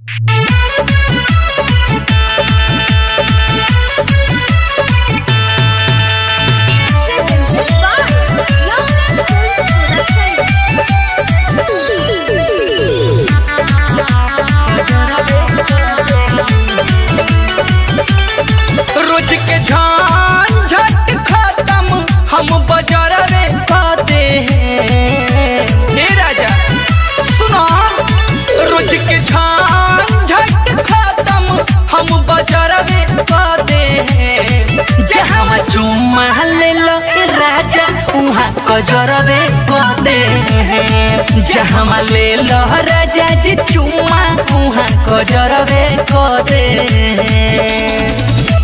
रोज के झंझट खत्म हम बजरवे पाते हैं हे राजा सुनो रोज के झंझट खत्म हम बजरवे पाते हैं जहाँ चुम्मा ले लो ए राजा उहाँ कजरवे पाते हैं जहाँ ले लो राजा जी चुम्मा उहाँ कजरवे पाते हैं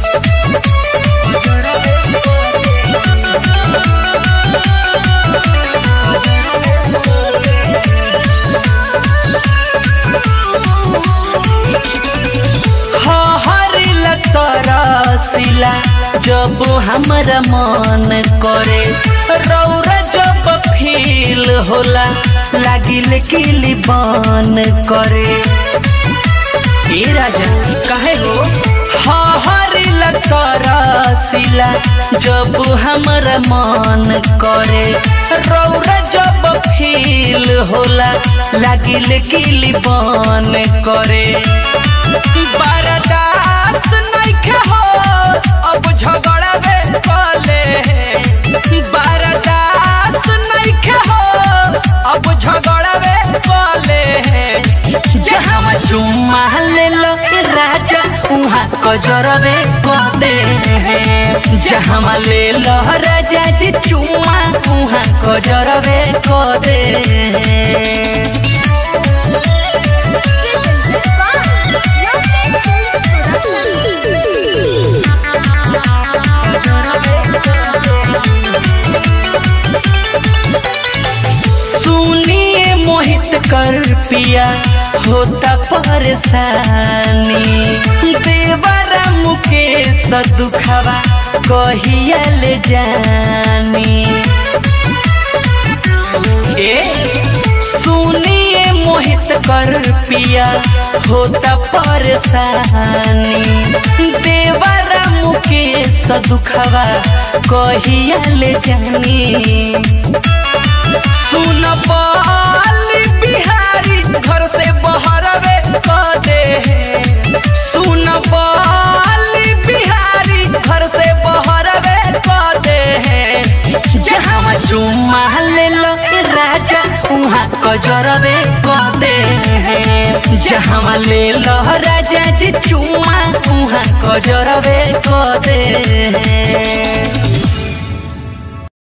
हरिल तरसिला जब हमरा मन करे रौरा जब फील होला लागिल किली बन करे ए राजा कहे हो हरिल तरसिला जब हमरा मन करे रौरा जब फील होला लागिल किली बन करे बर्दाश्त नइखे हो अब झगड़ावे कले बर्दाश्त नइखे हो अब झगड़ावे कले जहाँ चुम्मा ले लो ए राजा उहाँ कजरवे कदे जहाँ ले लो राजा जी चुम्मा उहाँ कजरवे कदे सुनिए मोहित कर पिया होता परेशानी देवरा मुकेश दुखवा कहिया ले जानी ए सुनिए मोहित कर पिया होता परेशानी देवरा मुकेश दुखवा कहिया ले जानी सुन बाली बिहारी घर से बहरवे कदे सुन बाली बिहारी घर से बहरवे कदे जहाँ चुम्मा ले लो ए राजा उहाँ कजरवे कदे जहाँ ले लो राजा जी चुम्मा उहाँ कजरवे कदे